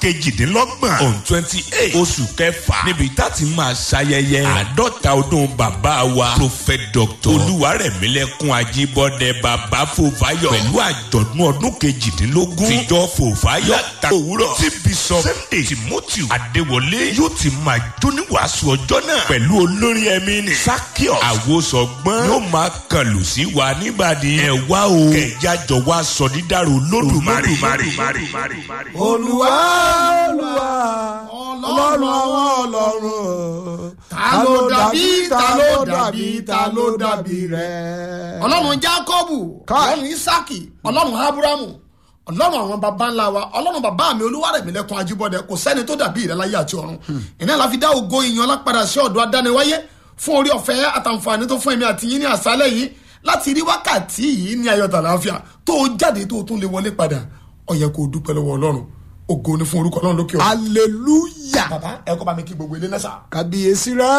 kejìdínlọ́gbọ̀n on twenty eight oṣù kẹfà níbi tá a ti máa ṣayẹyẹ àádọ́ta ọdún bàbá wa prophet doctor olúwarẹ̀mílẹ́kùn ajíbọ́dẹ bàbá fòfáyọ̀ pẹ̀lú àjọ̀dún ọdún kejìdínlógún tìjọ fòfáyọ̀ ta òwúrọ̀ tí bishop sunday timothy adéwọlé yóò ti máa jóníwàásù ọjọ́ náà pẹ̀lú olórin ẹ̀mí ni sakios àwòsọ̀gbọ́n yóò máa kàlù sí wa níbàdí ẹ̀ wá o kẹ̀yà jọ wá sọ dídàrú lódùmarè. olúwa olúwa ọlọ́run àwọn ọlọ́run ta ló dàbí ta ló dàbí ta ló dàbí rẹ. ọlọ́run jákọ́bù ọlọ́run isaki ọlọ́run abrahamu ọlọ́run àwọn baba ńlá wa ọlọ́run bàbá mi olúwarẹ̀mílẹ́kùn ajíbọ́dẹ kò sẹ́ni tó dàbí ìrẹ́láyé àti ọ̀run ìní àlàfi dá ògo ìyan lápadà sí ọ̀dọ̀ adániwáyé fún orí ọ̀fẹ́ àtàǹfààní tó fún ẹ̀mí àti yín ní àṣálẹ̀ yìí láti rí wákàtí yìí ní ayọ̀ tàlàáfíà tó o jáde tó o tún lè wọlé padà ó yẹ kó o dúpẹ́ lọ́wọ́ ọlọ́run ògo ni fún orúkọ ọlọ́run lókè ọ̀run. hallelujah bàbá ẹ kọ́ bá mi kí gbogbo ilé náà sà. kábíyèsí rẹ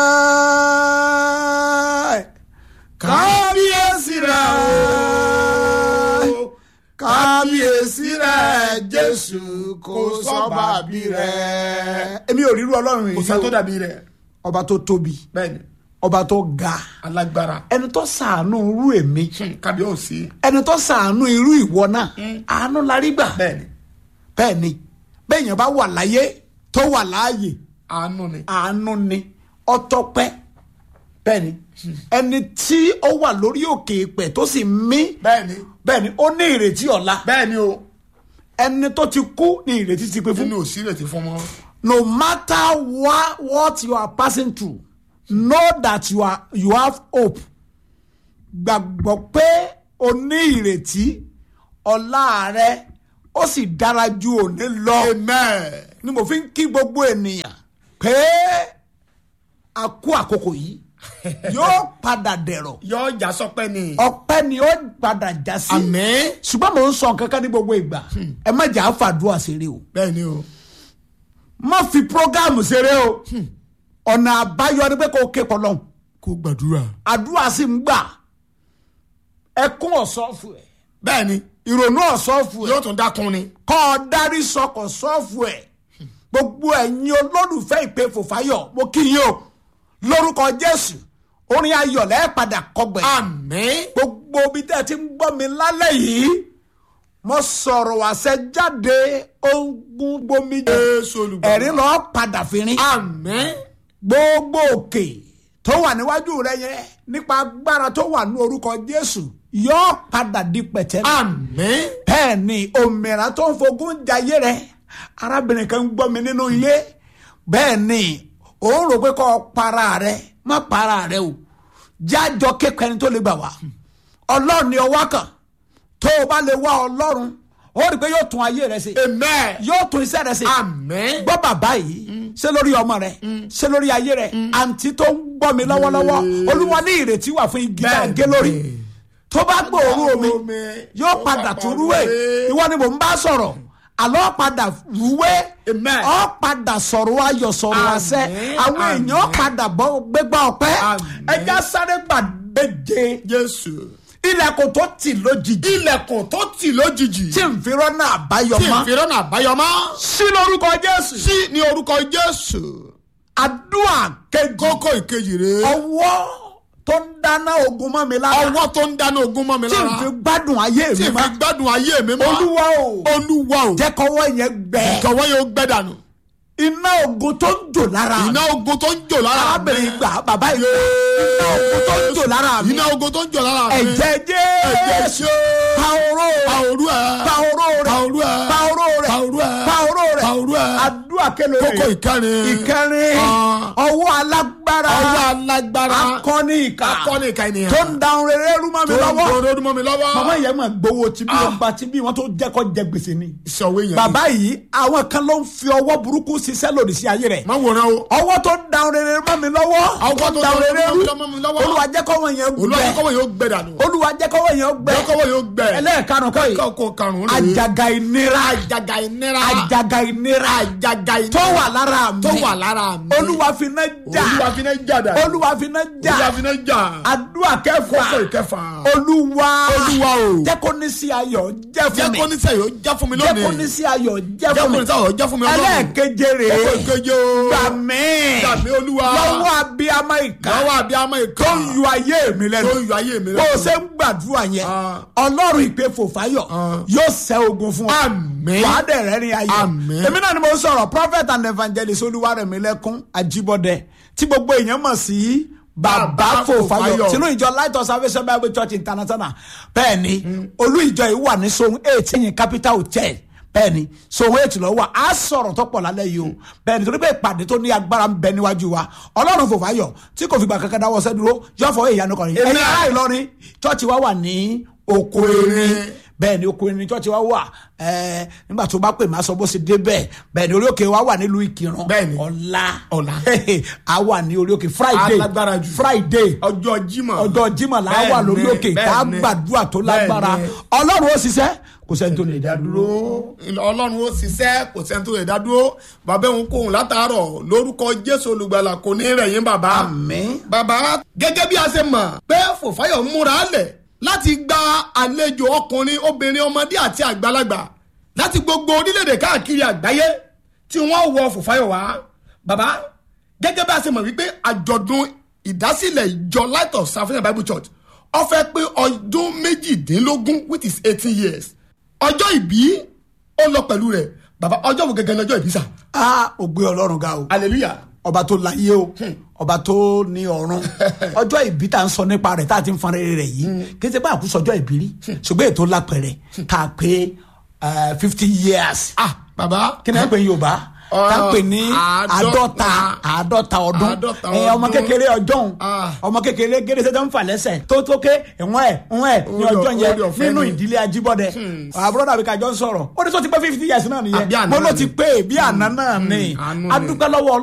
kábíyèsí rẹ kábíyèsí rẹ jésù kò sọ́ba bí rẹ. èmi ò ríru ọlọ́run kò yìí sẹ́ tó o dàbí rẹ̀ ọba tó tóbi bẹ́ẹ̀ni ọba tó ga alágbára ẹni tó sàánú irú èmi kábíyèsí ẹni tó sàánú irú ìwọ náà àánú la rí gbà bẹ́ẹ̀ni bẹ́ẹ̀ ni bẹ́ẹ̀ yẹn bá wà láyé tó wà láàyè àánú ni àánú ni ọtọpẹ bẹ́ẹ̀ ni ẹni tí ó wà lórí òkè ìpẹ tó sì mí bẹ́ẹ̀ni bẹ́ẹ̀ ni ó ní ìrètí ọ̀la bẹ́ẹ̀ni o ẹni tó ti kú ní ìrètí ti pé fún nínú òsì rẹ̀ ti fún mọ́. no matter what, what you are passing through know that you, are, you have hope gbàgbọ́ pé o ní ìrètí ọ̀la rẹ ó sì dára ju òní lọ amen. ni mo fi ń kí gbogbo ènìyàn pé a kú àkókò yìí yóò padà dẹ̀rọ̀ yóò já sọpẹ́ ni. ọpẹ́ ni ó padà já sí àmín. ṣùgbọ́n mò ń sọ kankan ní gbogbo ìgbà ẹ má jà á fàdúrà ṣeré o bẹ́ẹ̀ni o. má fi prógámù ṣeré o ọ̀nà àbáyọ ni pé kò ké pọlọ́n kó gbàdúrà. àdúrà sì ń gbà ẹkún ọ̀sọ́fù ẹ̀ bẹ́ẹ̀ni ìrònú ọ̀sọ́fù ẹ̀ yóò tún dákun ni. kọ́ ọ darí sọkọ̀ sọ́ọ̀fù ẹ̀ gbogbo ẹ̀yin olólùfẹ́ ìpè fòfáyọ̀ mo kí yín o lórúkọ jésù orin ayọ̀ lẹ́ẹ̀padà kọgbẹ̀ àmín. gbogbo ibi tẹ́ ẹ ti ń gbọ́ mi lálẹ́ yìí mo sọ̀rọ̀ àṣẹ jáde ogun gbomi Jésù olùgbàlà. ẹ̀rín lọ́ọ́ padà fìrín àmín. gbogbo òkè tó wà níwájú rẹ yẹn nípa agbára tó wà ní orúkọ jésù yóò padà di pẹ̀tẹ́lẹ̀ àmín. bẹ́ẹ̀ ni òmìnira tó ń fogún jayé rẹ arábìnrin kan ń gbọ́ mi nínú ilé bẹ́ẹ̀ ni òun rò pé kọ́ ọ para rẹ má para rẹ o jájọ kékeré ẹni tó lè gbà wá ọlọ́run ni ọwọ́ kan tó o bá lè wá ọlọ́run ó rí i pé yóò tún ayé rẹ ṣe amen. yóò tún iṣẹ́ rẹ ṣe àmín. gbọ́ bàbá yìí ṣé lórí ọmọ rẹ ṣé lórí ayé rẹ àǹtí tó ń gbọ́ mi lọ́wọ́lọ́wọ́ olúwa ní ìrètí wà fún igi náà gé lórí tó bá gbòòrò omi yóò padà tún rúwé ìwọ ni mò ń bá sọ̀rọ̀ àlọ́ padà rúwé Amen. ọ padà sọ̀rọ̀ ayọ̀ sọ̀rọ̀ àṣẹ Àmín, àwọn àmín. èèyàn padà bọ́ gbégbá ọpẹ́ Àmín. ẹja sáré gbàgbéje jésù. ilẹ̀kùn tó tì lójijì ilẹ̀kùn tó tì lójijì. tí n fi rọ́nà àbáyọ tí mọ́ ìfìrọ́nà àbáyọmọ́. sí lórúkọ jésù sí ní orúkọ jésù. àdúrà kejì kókó ìkejì rèé. ọwọ́ tó ń dáná ogun mọ́ mi lára ọwọ́ tó ń dáná ogun mọ́ mi tí n lára. fi gbádùn ayé tí mi ìfi mọ́ gbádùn ayé mi mọ́. olúwa o olúwa o. jẹ́ kọ́wọ́ yẹn gbẹ jọ̀wọ́ yóò gbẹ́ dànù. iná ogun tó ń jò lára mi iná ogun tó ń jò lára mi. arábìnrin gbà bàbá yìí iná ogun tó ń jò lára mi iná ogun tó ń jò lára mi. ẹ̀jẹ̀ ẹ̀jẹ̀ jésù ṣe. pa oró pa rẹ̀ òru ẹ̀. pa oró rẹ̀ pa òru ẹ̀. pa oró rẹ̀ pa òru ẹ̀. pa oró rẹ̀ pa òru ẹ̀. àdúrà kélòó kókó ìkẹrin. ìkẹrin Ah. ọwọ́ alágbára ọwọ́ alágbára. akọni ìka akọni ìka ènìyàn. tó ń dáhùn rere rú mọ́ mi tó ń lọ́wọ́ gbòòrò ọdún mọ́ mi lọ́wọ́. màmá yẹn máa gbowó tí bí Ah. wọn bá tí bí wọn tó jẹ́ kó jẹ gbèsè ni. ìṣòwò èèyàn. bàbá yìí àwọn kan ló ń fi ọwọ́ burúkú ṣiṣẹ́ lòdì sí ayé rẹ̀. má wòran o. ọwọ́ tó ń dáhùn rere mọ́ mi lọ́wọ́ Ọwọ́ tó ń dáhùn rere rú dáhùn mọ́ mi lọ́wọ́. olúwa jẹ́ kọ́wọ́ yẹn olúwa gbẹ jẹ́ kọ́wọ́ yóò gbẹ dànù. olúwa jẹ́ kọ́wọ́ yẹn gbẹ jẹ́ kọ́wọ́ yóò gbẹ. ẹlẹ́ẹ̀kanu kọ́ yìí kọ́kọ́ karùn-ún rèé. àjàgà ìnira àjàgà ìnira. àjàgà ìnira àjàgà ìnira. tó wà lára mi tó wà lára mi. olúwa fi iná jà olúwa fi náà jà dà olúwa fi náà jà olúwa fi náà jà àdúrà kẹfà kókó ìkẹfà olúwa Olúwa o. jẹ́ kó ní sí ayọ̀ jẹ́ jẹ́ fún mi kó ní sẹ́yìn ó já fún mi jẹ́ kó ní lónìí sí ayọ̀ jẹ́ jẹ́ fún kó mi ní sẹ́yìn ó já fún mi lónìí ẹlẹ́ẹ̀keje kókó rèé ìkeje o gbà mí gbà mí olúwa lọ́wọ́ abiyamọ ìka lọ́wọ́ abiyamọ ìka tó ń yọ ayé mi lẹ́nu tó ń yọ ayé mi bó o lẹ́nu. ṣe ń gbàdúrà yẹn Ah. ọlọ́run ìpè fòfáyọ̀ Ah. yóò ṣẹ́ ogun fún ọ Àmín. wàá dẹ̀ rẹ́ ní ayọ̀ Àmín. èmi náà ni mo ń sọ̀rọ̀ prophet and evangelist olúwarẹ̀mílẹ́kún àjíbọ̀dẹ tí gbogbo èèyàn mọ̀ sí bàbá Bàbá fòfáyọ̀ Fòfáyọ̀. sínú ìjọ light of salvation bible church international bẹ́ẹ̀ ni olú ìjọ yìí wà ní sohun eight ẹ̀yìn capital hotel bẹ́ẹ̀ ni sohun eight lọ wà á sọ̀rọ̀ tó pọ̀ lálẹ́ yìí o bẹ́ẹ̀ ni torí pé ìpàdé tó ní agbára ń bẹ níwájú wa ọlọ́run fòfáyọ̀ tí kò fìgbà kankan dáwọ́ sẹ́dúró yóò fọwọ́ ìyanu kan rí Amen. ẹ̀yin ará ìlọrin chọ́ọ̀chì wa wà ní oko erin bẹ́ẹ̀ ni oko erin chọ́ọ̀chì wa wà ẹ̀ẹ́ nígbà tó bá pè má sọ bó ṣe dé bẹ́ẹ̀ bẹ́ẹ̀ ni orí òkè wa wà nílùú ìkìrun Bẹ́ẹ̀ ni. ọ̀la Ọ̀la. a wà ní orí òkè friday Alágbára jù. friday ọjọ́ jímọ̀ ọjọ́ jimá la Bẹ́ẹ̀ wà lórí ni, òkè bẹ́ẹ̀ tá a ni. gbàdúrà tó Bẹ́ẹ̀ lágbára ni. ọlọ́run ó ṣiṣẹ́ kò sẹ́ni tó lè dá dúró. ọlọ́run ó ṣiṣẹ́ kò sẹ́ni tó lè dá dúró bàbá òun kò hùn látàárọ̀ lórúkọ jésù olùgbàlà kò ní rẹ̀yìn bàbá. Àmín. bàbá gẹ́gẹ́ bí a ṣe mọ̀ pé fòfáyọ̀ ń múra lẹ̀ láti gba àlejò ọkùnrin obìnrin ọmọdé àti àgbàlagbà láti gbogbo orílẹ̀-èdè káàkiri àgbáyé tí wọ́n wọ fòfáyọ̀ wá. bàbá gẹ́gẹ́ bí a ṣe mọ̀ wípé àjọ̀dún ìdásílẹ̀ ìjọ light of salvation bible church ó fẹ́ pé ọdún méjìdínlógún which is eighteen years ọjọ́ ìbí ó lọ pẹ̀lú rẹ̀ bàbá ọjọ́ wo gẹ́gẹ́ lọ́jọ́ ìbí sà a ò gbé ọlọ́run ga o hallelujah ọba tó láyé o ọba tó ní ọ̀run ọjọ́ ìbí tá à ń sọ nípa rẹ̀ tá a ti ń fan rere rẹ̀ yìí kì í ṣe pé àkúsọ ọjọ́ ìbí rí ṣùgbọ́n ètò lápẹ̀rẹ̀ tá a pé fifty years ah bàbá kí ni wọ́n pè ní yorùbá tá a pè ní àádọ́ta àádọ́ta ọdún àádọ́ta ẹ, ọmọ ọdún. kékeré ọjọ́un Ah. ọmọ kékeré gẹ́gẹ́ tó ń fà lẹ́sẹ̀ tó tó ké ẹ̀wọ̀n ẹ̀ ẹ̀wọ̀n ẹ̀ ní Orí ọjọ́ ọ̀- yẹn orí ọ̀fẹ́ nínú ni. ìdílé ajíbọ́dẹ àbúrò dàbí kájọ ń sọ̀rọ̀ ó ní tó ti pé fifty years náà Àbí nìyẹn àná mo ló náà ti ni. pé bí àná náà ni àánú ni. adúpẹ́ lọ́wọ́